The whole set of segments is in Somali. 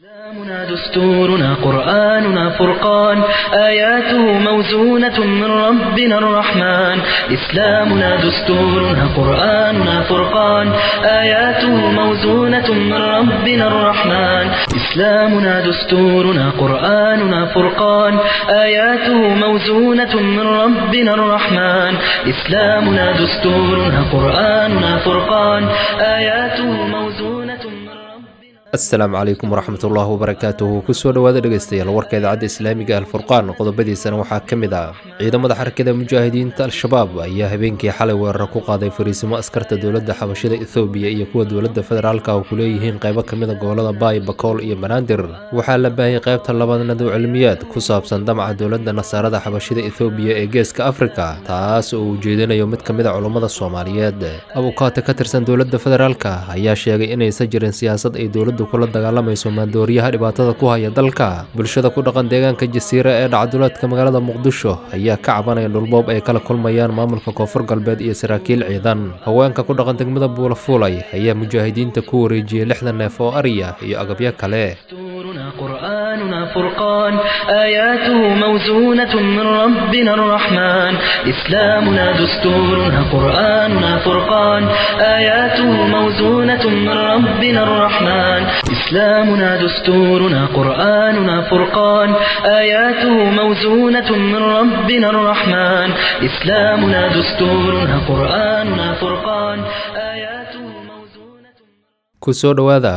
إسلامنا دستورنا قرآننا فرقان آياته موزونة من ربنا الرحمن إسلامنا دستورنا قرآننا فرقان آياته موزونة من ربنا الرحمن إسلامنا دستورنا قرآننا فرقان آياته موزونة من ربنا الرحمن إسلامنا دستورنا قرآننا فرقان آياته موزونة من ربنا asalaamu calaykum waraxmat ullaahi wabarakaatuhu kusoo dhowaada dhegeystayaal warka idaacadda islaamiga alfurqaan qodobadiisana waxaa ka mid ah ciidamada xarakada mujaahidiinta al-shabaab ayaa habeenkii xalay weerar ku qaaday fariisimo askarta dowladda xabashida ethoobiya iyo kuwa dowladda federaalka oo ku leeyihiin qaybo ka mida gobolada baay bakool iyo banaadir waxaa la baahiyay qaybta labaad nadow cilmiyaad ku saabsan damaca dowladda nasaarada xabashida ethoobiya ee geeska afrika taas oo uu jeedinayo mid ka mid a culummada soomaaliyeed abukaate ka tirsan dowladda federaalka ayaa sheegay inaysan jirin siyaasad ay dowladdu kula dagaalamayso maandooriyaha dhibaatada ku haya dalka bulshada ku dhaqan deegaanka jasiira ee dhacduleedka magaalada muqdisho ayaa ka cabanaya dhulboob ay kala kulmayaan maamulka koonfur galbeed iyo saraakiil ciidan haweenka ku dhaqan degmada buulafuulay ayaa mujaahidiinta ku wareejiyey lixdan neef oo ariya iyo agabyo kale دستورنا قرآننا فرقان آياته موزونة من ربنا الرحمن إسلامنا دستورنا قرآننا فرقان آياته موزونة من ربنا الرحمن إسلامنا دستورنا قرآننا فرقان آياته موزونة من ربنا الرحمن إسلامنا دستورنا قرآننا فرقان آياته موزونة kusoo dhowaada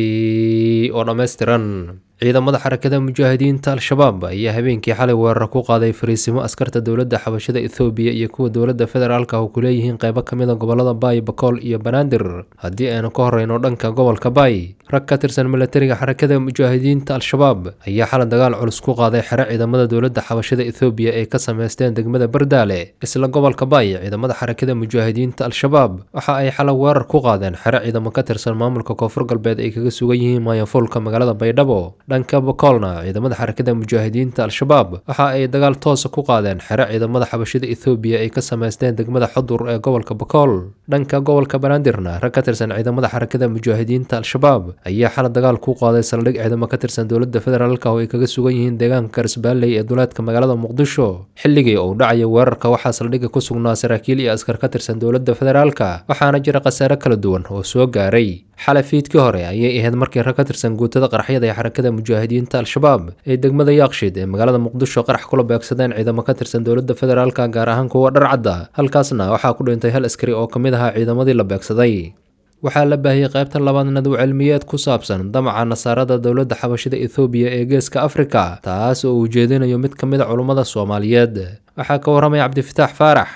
warkii oo dhammaystiran ciidamada xarakada mujaahidiinta al-shabaab ayaa habeenkii xalay weerar ku qaaday fariisimo askarta dowladda xabashada ethoobiya iyo kuwa dowladda federaalka oo ku leeyihiin qaybo ka mid a gobolada baay bakool iyo banaadir haddii aynu ka horreyno dhanka gobolka baay rag ka tirsan milatariga xarakada mujaahidiinta al-shabaab ayaa xalay dagaal culus ku qaaday xero ciidamada dowladda xabashada ethoobiya ay ka sameysteen degmada bardaale isla gobolka baay ciidamada xarakada mujaahidiinta al-shabaab waxa ay xalay weerar ku qaadeen xero ciidamo ka tirsan maamulka koonfur galbeed ay kaga sugan yihiin maayafuulka magaalada baydhabo dhanka bakoolna ciidamada xarakada mujaahidiinta al-shabaab waxa ay dagaal toosa ku qaadeen xero ciidamada xabashida ethoobiya ay ka sameysteen degmada xudur ee gobolka bakool dhanka gobolka banaadirna rag ka tirsan ciidamada xarakada mujaahidiinta al-shabaab ayaa xala dagaal ku qaaday saldhig ciidamo ka tirsan dowladda federaalka oo ay kaga sugan yihiin deegaanka garsbaalley ee duleedka magaalada muqdisho xilligii uu dhacaya weerarka waxaa saldhigga ku sugnaa saraakiil iyo askar ka tirsan dowladda federaalka waxaana jira khasaare kala duwan oo soo gaaray xalay fiidkii hore ayay ahayd markii rag ka tirsan guutada qaraxyada ee xarakada mujaahidiinta al-shabaab ee degmada yaaqshid ee magaalada muqdisho qarax kula beegsadeen ciidamo ka tirsan dowladda federaalka gaar ahaan kuwa dharcadda halkaasna waxaa ku dhintay hal askari oo ka mid ahaa ciidamadii la beegsaday waxaa la baahiyey qaybta labaad nadow cilmiyeed ku saabsan damaca nasaarada dowladda xabashida ethoobiya ee geeska afrika taas oo uu jeedinayo mid ka mid a culummada soomaaliyeed waxaa ka warramaya cabdifitaax faarax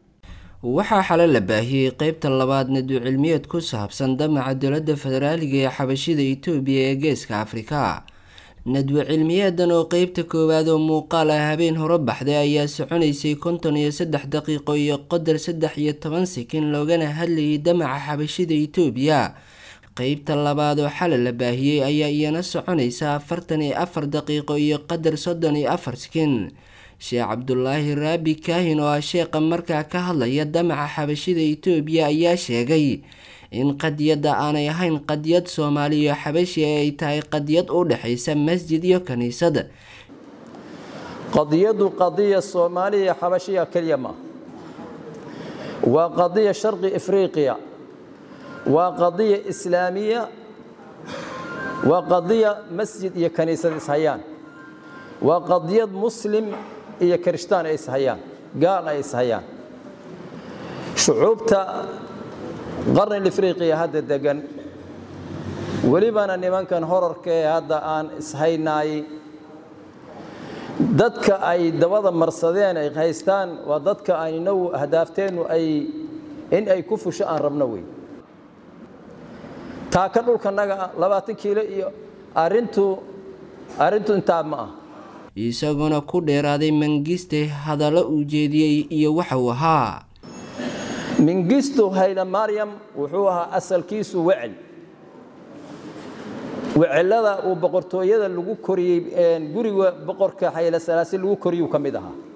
waxaa xale la baahiyey qeybta labaad nadu cilmiyeed ku saabsan damaca dowladda federaaliga ee xabashida itoobiya ee geeska afrika nadwe cilmiyeedan oo qeybta koowaad oo muuqaal ah habeen hore baxday ayaa soconaysay konton iyo saddex daqiiqo iyo qodar saddex iyo toban sekin loogana hadlayay damaca xabashida itoobiya qeybta labaad oo xale la baahiyey ayaa iyana soconaysa afartan iyo afar daqiiqo iyo qadar soddon iyo afar sekin sheekh cabdulaahi raabi kaahin oo ah sheeqa markaa ka hadlaya damaca xabashida itoobiya ayaa sheegay in qadiyadda aanay ahayn qadiyad soomaaliyo xabashi ee ay tahay qadiyad u dhexaysa masjid iyo kiniisad qadiyadu qadiya soomaaliya xabashiya keliya maaha waa qadiya sharqi afriqiya waa qadiya islaamiya waa qadiya masjid iyo kaniisad ishayaan waa qadiyad muslim iyo kirishtaan ay ishayaan gaal ay ishayaan shucuubta qarni afriqiya hadda degan welibana nimankan horarka ee hadda aan ishaynaay dadka ay dabada marsadeen ay haystaan waa dadka aynagu ahdaafteenu ay in ay ku fusho aan rabno wey taaka dhulkanaga labaatan kiilo iyo arintu arrintu intaa ma ah isaguna ku dheeraaday mangiste hadallo uu jeediyey iyo waxa uu ahaa mingisto hayla maryam wuxuu ahaa asalkiisu wecel wecelada uu boqortooyada lagu koriyey guriga boqorka xayla salaasi lagu koriyuu ka mid ahaa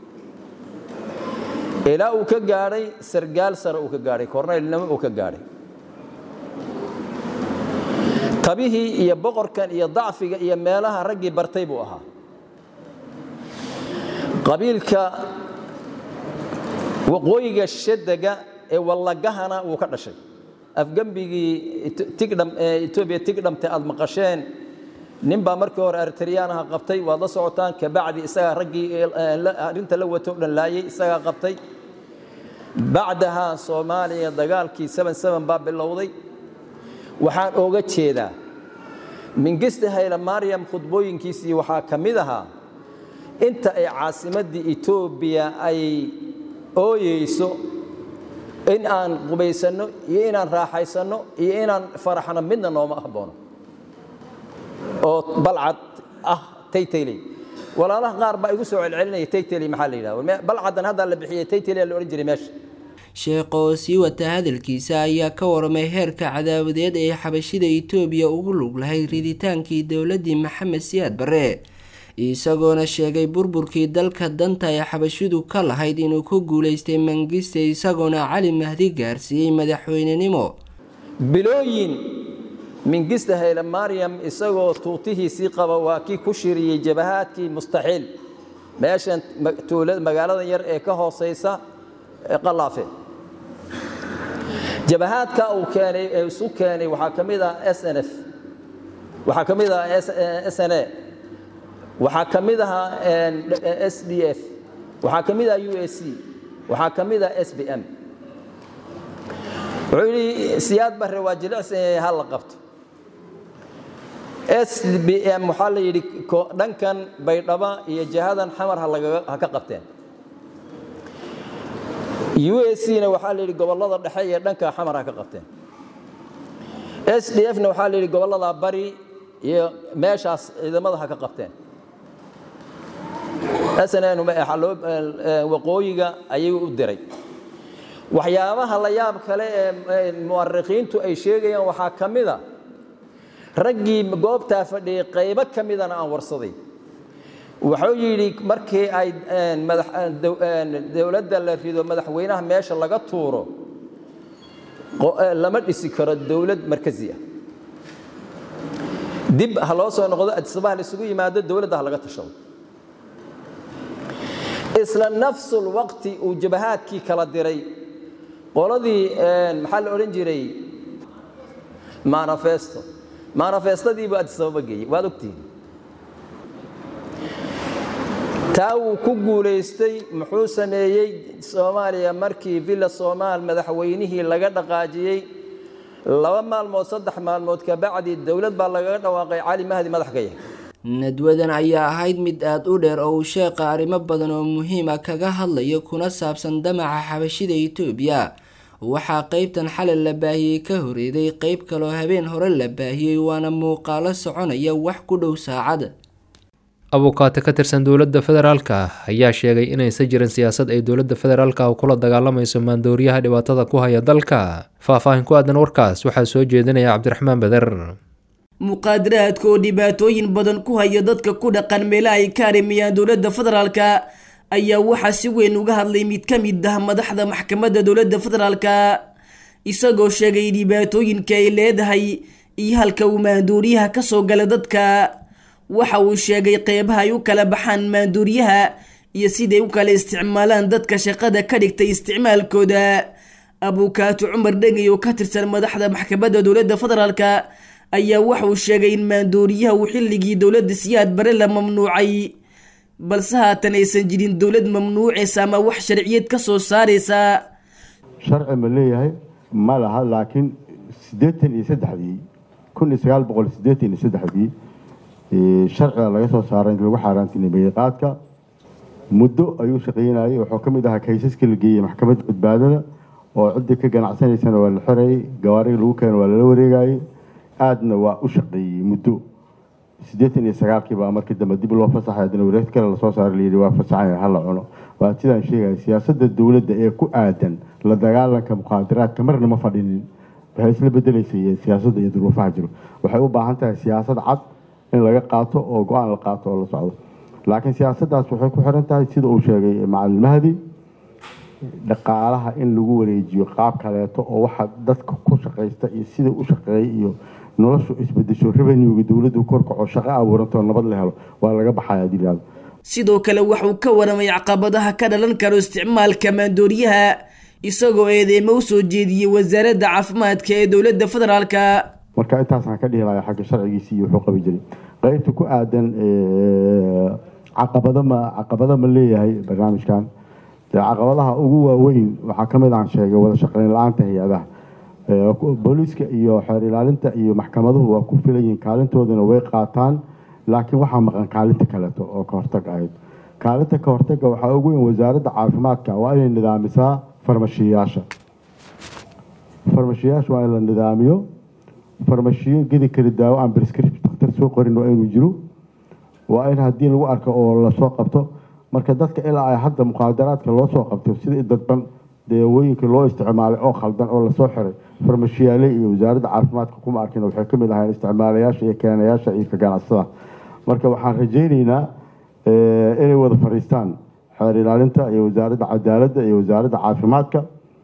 ilaa uu ka gaadhay sargaal sare uu ka gaadhay korneylnimo uu ka gaadhay kabihii iyo boqorkan iyo dacfiga iyo meelaha raggii bartay buu ahaa qabiilka waqooyiga shadega ee wallagahana wuu ka dhashay afgembigii etoobiya tigdhamte aad maqasheen nin baa markii hore eritriyaanaha qabtay waad la socotaan kabacdi isagaa raggii arrinta la wato o dhan laayay isagaa qabtay bacdaha soomaaliya dagaalkii baa bilowday waxaan ooga jeedaa mingista hayle maryam khudbooyinkiisii waxaa ka mid ahaa inta ay caasimaddii etoobiya ay ooyeyso in aan qubaysanno iyo inaan raaxaysanno iyo inaan faraxno midna nooma haboono oo balcad ah taytayley walaalaha qaar baa igu soo celcelinaya taytayley maxaa la yidhahda balcadan haddaa la bixiyey taytayley la odhan jiray meesha sheekh oo sii wata hadalkiisa ayaa ka waramay heerka cadaawadeed ee xabashida itoobiya ugu lug lahayd riditaankii dowladdii maxamed siyaad barre isagoona sheegay burburkii dalka danta ee xabashidu ka lahayd inuu ku guulaystay mangiste isagoona cali mahdi gaarsiiyey madaxweynenimo bilooyin mingista hayle maryam isagoo tuutihiisii qaba waa kii ku shiriyey jabahaadkii mustaxiil meeshan magaalada yar ee ka hooseysa qalaafe jabahaadka uu keenay ee isu keenay waxaa ka mid ah s n f waxaa ka mid ah s n a waxaa ka mid ahaa s d f waxaa ka mid ah u a c waxaa ka mid ah s b m wuxuu yidhi siyaad barre waa jilicsan ha la qabto s b m waxaa la yidhi dhankan baydhaba iyo jihadan xamar ha ka qabteen u a c na waxaa la yidhi gobollada dhexe iyo dhanka xamar ha ka qabteen s d f na waxaa la yidhi gobollada bari iyo meeshaas ciidamada ha ka qabteen snn waqooyiga ayuu u diray waxyaabaha la yaab kale ee mu'arikhiintu ay sheegayaan waxaa ka mida raggii goobtaa fadhiyey qaybo ka midana aan warsaday wuxuu yidhi markii ay dowladda la rido madaxweynaha meesha laga tuuro lama dhisi karo dowlad markazi ah dib ha loo soo noqdo adisabaha la isugu yimaado dowladda ha laga tashado isla nafsul waqti uu jabahaadkii kala diray qoladii maxaa la odhan jiray manifesto manifestadiibu adisababa geeyey waad ogtihiin taa wuu ku guulaystay muxuu sameeyey soomaaliya markii villa soomaal madaxweynihii laga dhaqaajiyey laba maalmood saddex maalmood kabacdi dowlad baa lagaga dhawaaqay cali mahdi madax ka yahay nadwadan ayaa ahayd mid aada u dheer oo uu sheeqa arrimo badan oo muhiima kaga hadlayo kuna saabsan damaca xabashida itoobiya waxaa qeybtan xalay la baahiyey ka horeeday qeyb kaloo habeen hore la baahiyey waana muuqaalo soconaya wax ku dhow saacad abukaate ka tirsan dowladda federaalka ayaa sheegay inaysan jirin siyaasad ay dowladda federaalka kula dagaalamayso maandooriyaha dhibaatada ku haya dalka faahfaahin ku aadan warkaas waxaa soo jeedinaya cabdiraxmaan beder muqaadaraadka oo dhibaatooyin badan ku haya dadka ku dhaqan meelaha ay ka arimayaan dowladda federaalka ayaa waxaa si weyn uga hadlay mid ka mid ah madaxda maxkamadda dowladda federaalka isagoo sheegay dhibaatooyinka ay leedahay iyo halka uu maanduuriyaha kasoo gala dadka waxa uu sheegay qeybaha ay u kala baxaan maanduuriyaha iyo siday u kala isticmaalaan dadka shaqada ka dhigtay isticmaalkooda abukaato cumar dhegay oo ka tirsan madaxda maxkamadda dowladda federaalka ayaa waxauu sheegay in maandooriyaha uu xilligii dowladda siyaad bare la mamnuucay balse haatan aysan jirin dowlad mamnuucaysa ama wax sharciyad ka soo saaraysa sharci ma leeyahay ma laha laakiin siddeetan iyo saddexdii kun iyo sagaal boqol siddeetan iyo saddexdii sharciga laga soo saaray in lagu xaaraantinimeeyey qaadka muddo ayuu shaqeynayay wuxuu ka mid ahaa kaysaska la geeyey maxkamadda badbaadada oo ciddii ka ganacsanaysana waa la xirayay gawaariga lagu keena waa lala wareegayay aadna waa u shaqeeyey muddo siddeetan iyo sagaalkii baa markii dambe dib loo fasaxay haddana wareegta kale lasoo saaray layidhi waa fasaxaya hala cuno waa sidaan sheegaya siyaasadda dowladda ee ku aadan la dagaalanka muqaadaraadka marna ma fadhinin waxay isla bedelaysay siyaasadda iyo duruufaha jiro waxay u baahan tahay siyaasad cad in laga qaato oo go-aan la qaato oo la socdo laakiin siyaasaddaas waxay ku xiran tahay sida uu sheegay macalin mahdi dhaqaalaha in lagu wareejiyo qaab kaleeto oo waxa dadka ku shaqaysta iyo sida u shaqeeyay iyo noloshu isbedesho revenuega dowladdu korkaco shaqo abuurantoo nabad la helo waa laga baxaya hadii la sidoo kale waxuu ka waramay caqabadaha ka dhalan karo isticmaalka maandooriyaha isagoo eedeemo u soo jeediyey wasaaradda caafimaadka ee dowladda federaalka marka intaasaan ka dhihi lahaa xagga sharcigiisi iyo wuxuu qabi jiray qeybta ku aadan caqabado ma caqabado ma leeyahay barnaamijkan dee caqabadaha ugu waaweyn waxaa ka mid aan sheegay wada shaqeyn la-aanta hay-adaha booliiska iyo xeer ilaalinta iyo maxkamaduhu waa ku filan yihiin kaalintoodana way qaataan laakiin waxaa maqan kaalinta kaleeto oo ka hortag ahayd kaalinta ka hortaga waxaa ugu weyn wasaaradda caafimaadka waa inay nidaamisaa farmashiyayaasha farmashiyayaasha waa in la nidaamiyo farmashiyo gedi kala daawo aan brescript dakhtar soo qorin waa inuu jiro waa in haddii lagu arko oo lasoo qabto marka dadka ilaa ay hadda muqaadaraadka loo soo qabto sida dadban daawooyinka loo isticmaalay oo khaldan oo lasoo xiray farmashiyaale iyo wasaaradda caafimaadka kuma arkin waxay ka mid ahayn isticmaalayaasha iyo keenayaasha iyo ka ganacsada marka waxaan rajayneynaa inay wada fadhiistaan xeer ilaalinta iyo wasaaradda cadaaladda iyo wasaaradda caafimaadka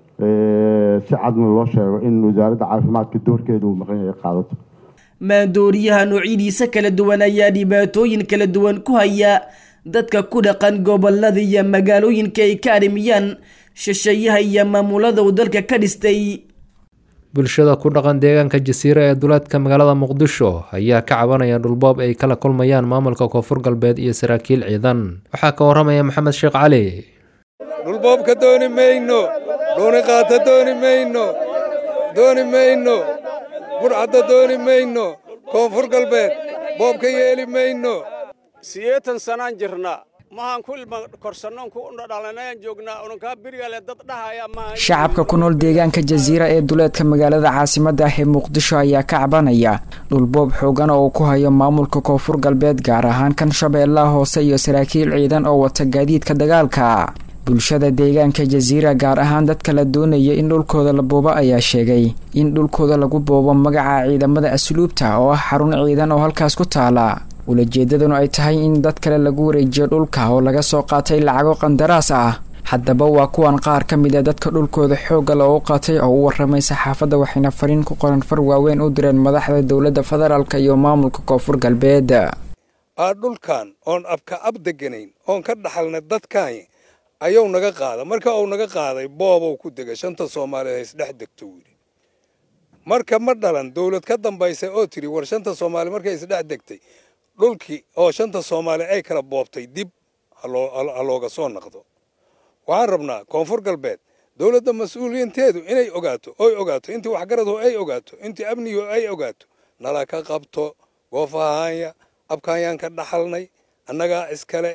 si cadna loo sheego in wasaaradda caafimaadka doorkeeda uu maqan yahay qaadato maandooriyaha noocyadiisa kala duwan ayaa dhibaatooyin kala duwan ku haya dadka ku dhaqan gobolada iyo magaalooyinka ay ka arrimiyaan shisheeyaha iyo maamulada uu dalka ka dhistay bulshada ku dhaqan deegaanka jasiira ee duleedka magaalada muqdisho ayaa ka cabanaya dhulboob ay kala kulmayaan maamulka koonfur galbeed iyo saraakiil ciidan waxaa ka waramaya maxamed sheekh cali dhulboobka dooni mayno dhuuni qaata dooni mayno dooni mayno burcadda dooni mayno koonfur galbeed boobka yeeli mayno siyeetan sanaan jirnaa mahaan ku ilma korsannoon ku dhalanayaan joognaa unankaa birigale dad dhahaya maaha shacabka ku nool deegaanka jasiira ee duleedka magaalada caasimadda ah ee muqdisho ayaa ka cabanaya dhulboob xoogan oo uu ku hayo maamulka koonfur galbeed gaar ahaan kan shabeellaha hoose iyo saraakiil ciidan oo wata gaadiidka dagaalka bulshada deegaanka jasiira gaar ahaan dadka la doonaya in dhulkooda la boobo ayaa sheegay in dhulkooda lagu boobo magaca ciidamada asluubta oo ah xarun ciidan oo halkaas ku taala ulajeedaduna ay tahay in dad kale lagu wareejiyo dhulka oo laga soo qaatay lacago qandaraas ah haddaba waa kuwan qaar ka mid a dadka dhulkooda xoogga loogu qaatay oo u waramay saxaafadda waxayna fariin ku qoran far waaweyn u direen madaxda dowladda federaalk iyo maamulka koonfur galbeed aa dhulkan oon abka ab deganayn oon ka dhaxalnay dadkaani ayuu naga qaada marka uu naga qaaday boobow ku degay shanta soomaaliyeed haysdhex degto wili marka ma dhalan dowlad ka dambaysa oo tidhi war shanta soomaali markay isdhex degtay dhulkii oo shanta soomaali ay kala boobtay dib ha looga soo naqdo waxaan rabnaa koonfur galbeed dowladda mas-uuliyiinteedu inay ogaato oy ogaato intii waxgaradu ay ogaato intii amnigu ay ogaato nala ka qabto goofahaanya abkaanyaan ka dhaxalnay annagaa iskale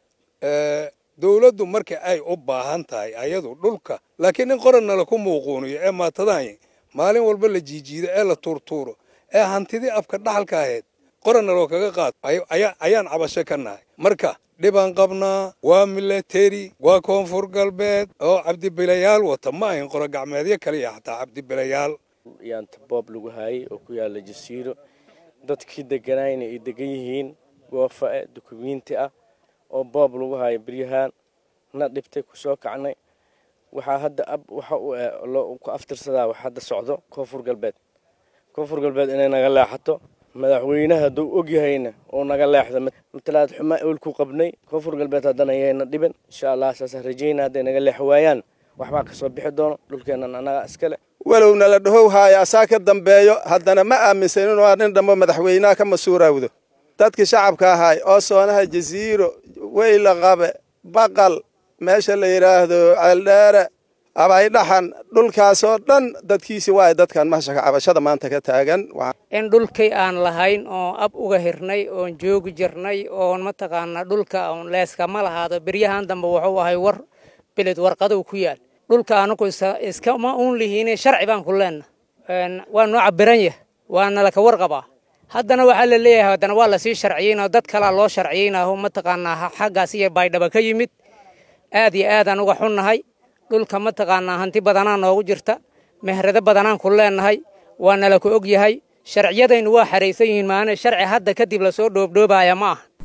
dowladdu marka ay u baahan tahay ayadu dhulka laakiin in qoran nala ku muuquuniyo ee maatadaany maalin walba la jiijiido ee la tuurtuuro ee hantidii afka dhaxalka ahayd qoranna loo kaga qaato ayaan cabasho ka nahay marka dhibaan qabnaa waa milateri waa koonfur galbeed oo cabdibilayaal wata ma ahin qoro gacmeedyo kaliya xataa cabdibilayaal yaanta boob lagu haayay oo ku yaala jasiiro dadkii deganayna ay degan yihiin goofa-e dukumiinti ah oo boob lagu haayo beryahaan na dhibtay ku soo kacnay waxaa hadda ab waxa uu ku aftirsadaa wax hadda socdo koonfur galbeed koonfur galbeed inay naga leexato madaxweynaha hadduu ogyahayna oo naga leexda matalaad xumaa ewel ku qabnay koonfur galbeed haddana yayna dhiban insha allah saasaan rajayna hadday naga leex waayaan waxbaa kasoo bixi doono dhulkeennan annaga iskale walow nala dhahow haaya asaa ka dambeeyo haddana ma aaminsan inuu aa nin dhammo madaxweynaha ka masuuraawdo dadkii shacabka ahaay oo soonaha jasiiro weyla qabe baqal meesha la yidhaahdo ceeldheere abaydhaxan dhulkaasoo dhan dadkiisi waay dadkan mahashaka cabashada maanta ka taagan in dhulkii aan lahayn oon ab uga hirnay oon joogi jirnay oon mataqaanaa dhulka oon leeskama lahaado beryahan dambe wuxuu ahay war beled warqadow ku yaal dhulka anagu iskama uun lihiine sharci baan ku leenna waa noo cabiran yah waana laka warqabaa haddana waxaa la leeyahay haddana waa lasii sharciyeynao dad kalaa loo sharciyeynaaho mataqaanaa xaggaas iyo baydhaba ka yimid aad iyo aadaan uga xunnahay dhulka mataqaanaa hanti badanaa noogu jirta mehrado badanaan ku leennahay waana laka og yahay sharciyadaynu waa xaraysan yihiin maane sharci hadda kadib lasoo dhoobdhoobaaya ma ah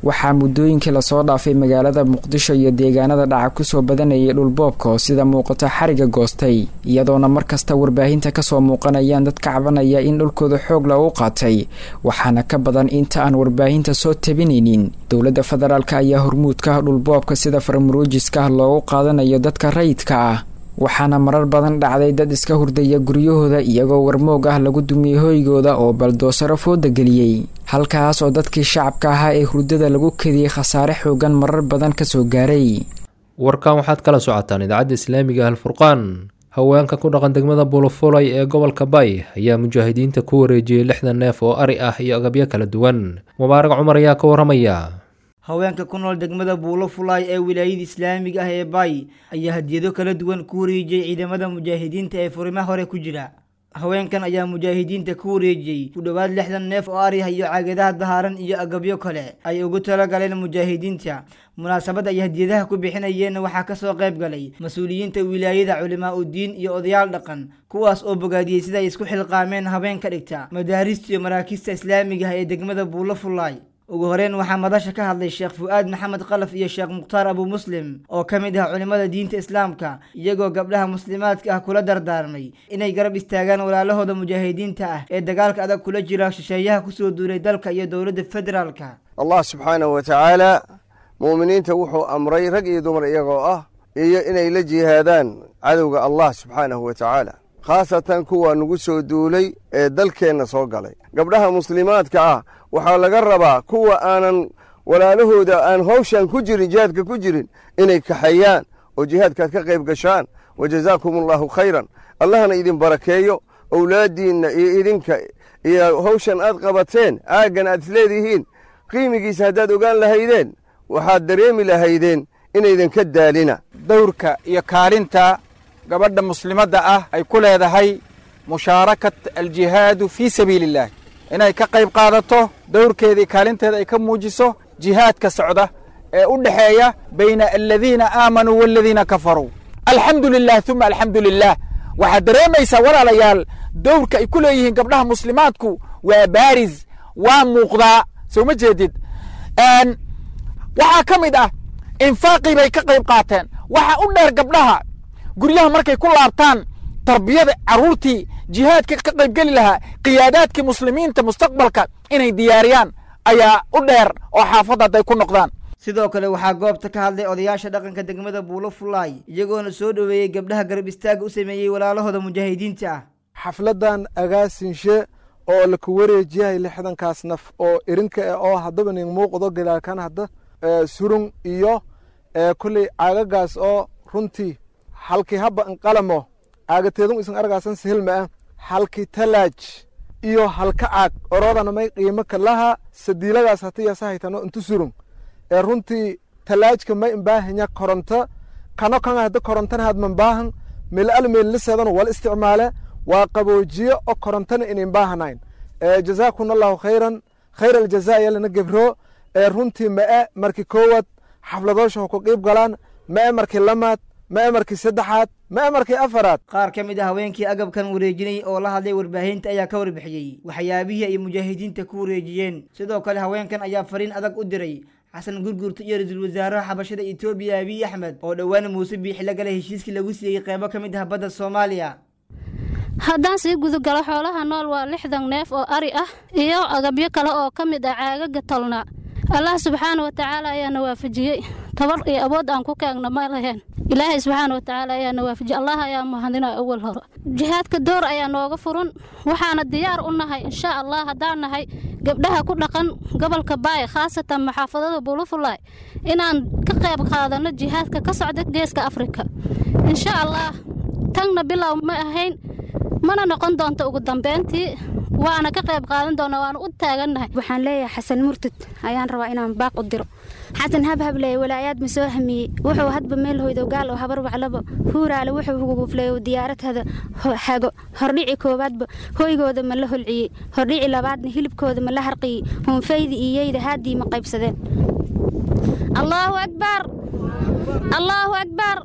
waxaa muddooyinkii lasoo dhaafay magaalada muqdisho iyo deegaanada dhaca kusoo badanayay dhulboobka oo sida muuqato xariga goostay iyadoona markasta warbaahinta kasoo muuqanayaan dad ka cabanaya in dhulkooda xoog lagu qaatay waxaana ka badan inta aan warbaahinta soo tabinaynin dowladda federaalk ayaa hormuudka ah dhulboobka sida farmaruujiska ah loogu qaadanayo dadka rayidka ah waxaana marar badan dhacday dad iska hurdaya guryahooda iyagoo warmoog ah lagu dumiyey hoygooda oo baldoosaro fooda geliyey halkaas oo dadkii shacabka ahaa ee hurdada lagu kediyey khasaare xoogan marar badan kasoo gaaray warkan waxaad kala socotaan idaacadda islaamiga alfurqaan haweenka ku dhaqan degmada bulufulay ee gobolka bay ayaa mujaahidiinta ku wareejiyey lixdan neef oo ari ah iyo agabyo kala duwan mubaarag cumar ayaa ka waramaya haweenka ku nool degmada buulo fulaay ee wilaayada islaamiga ah ee baay ayaa hadiyado kala duwan ku wareejiyey ciidamada mujaahidiinta ee furimaha hore ku jira haweenkan ayaa mujaahidiinta ku wareejiyey ku dhowaad lixdan neef oo ari ah iyo caagadaha dahaaran iyo agabyo kale ay ugu talagaleen mujaahidiinta munaasabad ay hadiyadaha ku bixinayeenna waxaa kasoo qayb galay mas-uuliyiinta wilaayada culimaa udiin iyo odayaal dhaqan kuwaas oo bogaadiyey sida ay isku xilqaameen habeen ka dhigta madaarista iyo maraakiista islaamiga ah ee degmada buulo fulaay ugu horeyn waxaa madasha ka hadlay sheekh fu-aad maxamed qalaf iyo sheekh mukhtaar abu muslim oo ka mid ah culimmada diinta islaamka iyagoo gabdhaha muslimaadka ah kula dardaarmay inay garab istaagaan walaalahooda mujaahidiinta ah ee dagaalka adag kula jira shisheeyaha kusoo duulay dalka iyo dowladda federaalka allah subxaanahu wa tacaala mu'miniinta wuxuu amray rag iyo dumar iyagoo ah iyo inay la jihaadaan cadowga allah subxaanahu wa tacaala khaasatan kuwa nagu soo duulay ee dalkeenna soo galay gabdhaha muslimaadka ah waxaa laga rabaa kuwa aanan walaalahooda aan hawshan ku jirin jihaadka ku jirin inay kaxeeyaan oo jihaadkaad ka qayb gashaan wa jazaakum allahu khayran allahna idin barakeeyo owlaaddiinna iyo idinka iyo hawshan aad qabateen aaggan aad isleedihiin qiimigiisa haddaad ogaan lahaydeen waxaad dareemi lahaydeen inaydan ka daalina dowrka iyo kaalinta gabadha muslimadda ah ay ku leedahay mushaarakat aljihaadu fii sabiili illaah inay ka qayb qaadato dowrkeeda iyo kaalinteeda ay ka muujiso jihaadka socda ee u dhexeeya bayna aladiina aamanuu waaladiina kafaruu alxamdu lilah uma alxamdu lilah waxaad dareemaysaa walaalayaal dowrka ay ku leeyihiin gabdhaha muslimaadku waa baaris waa muuqdaa soo ma jeedid waxaa ka mid ah infaaqii bay ka qayb qaateen waxaa u dheer gabdhaha guryaha markay ku laabtaan tarbiyada carruurtii jihaadka ka qaybgeli lahaa qiyaadaadkii muslimiinta mustaqbalka inay diyaariyaan ayaa u dheer oo xaafadda hadday ku noqdaan sidoo kale waxaa goobta ka hadlay odayaasha dhaqanka degmada buulo fulaay iyagoona soo dhoweeyey gabdhaha garab istaaga u sameeyey walaalahooda mujaahidiinta ah xafladan agaasinshe oo laku wareejiyahay lixdankaas naf oo irinka e oo haddaba nin muuqdo galaalkan hadda surun iyo kolley caagagaas oo runtii halkii habba inqalamo caagateedun isan argaasan sihilma ah halkii talaaj iyo halka caag oroodana may qiimo kalaha sadiiladaas hatiyasa haytano intu surun ee runtii talaajka may imbaahanya koronto kano kan hadda korontana hadman baahan meel al meelliseedana wala isticmaale waa qaboojiyo oo korontana in imbaahanayn jazaakuna allahu khayran khayr aljaza yalana gebro ee runtii ma'e markii koowaad xafladoosha ha ku qiib galaan ma'e markii lamaad ma'e markii saddexaad ma'e markii afaraad qaar ka mid ah haweenkii agabkan wareejinay oo la hadlay warbaahinta ayaa ka warbixiyey waxyaabihii ay mujaahidiinta ku wareejiyeen sidoo kale haweenkan ayaa fariin adag u diray xasan gurgurta iyo ra-iisul wasaaraha xabashada etoobiya abiy axmed oo dhowaan muuse biixi la galay heshiiskii lagu siiyey qeybo ka mid ah badda soomaaliya haddaan sii gudagalo xoolaha nool waa lixdan neef oo ari ah iyo agabyo kale oo ka mid ah caagaga tolna allah subxaana wa tacaala ayaana waafajiyey tabar iyo awood aan ku kaagna ma laheen ilaahay subxaana wa tacaala ayaana waafajiyey allah ayaa mahadina awal hore jihaadka door ayaa nooga furan waxaana diyaar u nahay insha allah haddaan nahay gabdhaha ku dhaqan gobolka baay khaasatan maxaafadada bulufulay inaan ka qayb qaadano jihaadka ka socda geeska afrika insha allah tanna bilow ma ahayn mana noqon doonto ugu dambeyntii waana ka qayb qaadan doona waana u taagannahay waxaan leeyahay xasan murtad ayaan rabaa inaan baaq u diro xasan habhableeye walaayaad ma soo hamiyey wuxuu hadba meel hoydo gaal oo habar waclabo huuraale wuxuu hugufleeyo diyaaradhada hago hordhici koowaadba hoygooda ma la holciyey hordhici labaadna hilibkooda ma la harqiyey hunfaydi iyeyda haaddii ma qaybsadeen allaahu akbar allaahu akbar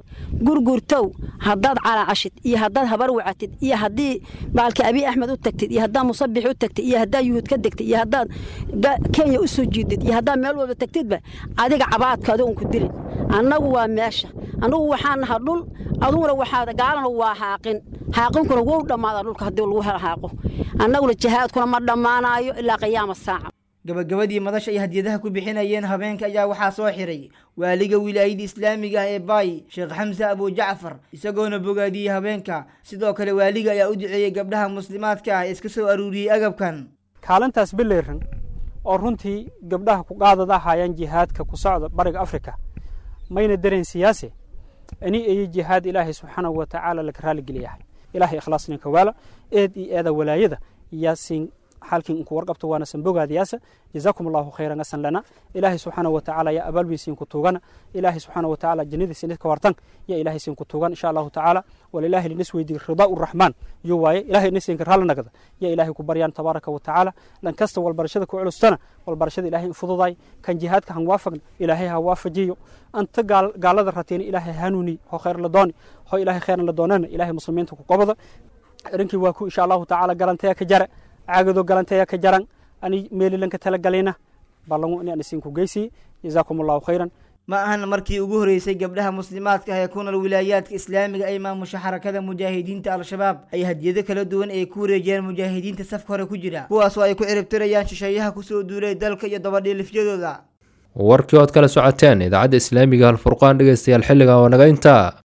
gurgurtow haddaad calaacashid iyo haddaad habar wacatid iyo haddii baalka abiy axmed u tagtid iyo haddaad musabix u tagtid iyo haddaad yuhuud ka degtid iyo haddaad kenya u soo jiidid iyo haddaad meel walba tagtidba adiga cabaadkaada un ku dilin annagu waa meesha annagu waxaan naha dhul aduguna waxaad gaalana waa haaqin haaqinkuna wou dhammaada dhulka haddii lagu hela haaqo annaguna jihaadkuna ma dhammaanaayo ilaa qiyaama saaca gabagabadii madasha ay hadiyadaha ku bixinayeen habeenka ayaa waxaa soo xiray waaliga wilaayada islaamiga ah ee baay sheekh xamse abujacfar isagoona bogaadiyey habeenka sidoo kale waaliga ayaa u duceeyey gabdhaha muslimaadka ah ee iska soo aruuriyey agabkan kaalintaas bileyran oo runtii gabdhaha ku qaadada ahaayaan jihaadka ku socda bariga afrika mayna dareen siyaase ani iyo jihaad ilaahay subxaanahu wa tacaala laga raaligeliyahay ilaahay ikhlaasninka waala eed iyo eeda walaayada yaasiin halkin inku warqabto waana sanbogaadiyaasa jazaakum allahu khayran asan lana ilaahay subxaanahu watacaala yaa abaalwiisiin ku tuugana ilaahay subxaanahu watacaala jannadiisa nidka wartan yaa ilaahay siin ku tuugan insha allahu tacaala walilaahi linis weydiy ridaa uraxmaan yo waaye ilaahay nisinka raali nagda yaa ilaahay ku baryaan tabaaraka watacaala dhan kasta walbarashada ku culustana walbarashada ilaahay in fududaay kan jihaadka han waafagna ilaahay ha waafajiyo anta gaalada ratiina ilaahay hanuuni ho khayr la dooni ho ilaahay khayran la doonana ilaahay muslimiinta ku qobada arrinkii waa ku insha allahu tacaala galanteya ka jara caagado galanteya ka jaran ani meelilanka talagalina ballangu ini aan isinku geysiye jazaakum allahu khayran ma ahan markii ugu horeysay gabdhaha muslimaadka ah ee ku nool wilaayaadka islaamiga ay maamusha xarakada mujaahidiinta al-shabaab ay hadiyado kala duwan ay ku wareejiyaan mujaahidiinta safka hore ku jira kuwaas oo ay ku ciribtirayaan shisheeyaha kusoo duulay dalka iyo dabadhiilifyadooda warkii ood kala socoteen idaacadda islaamiga halfurqaan dhegeystayaal xilligan oo naga intaa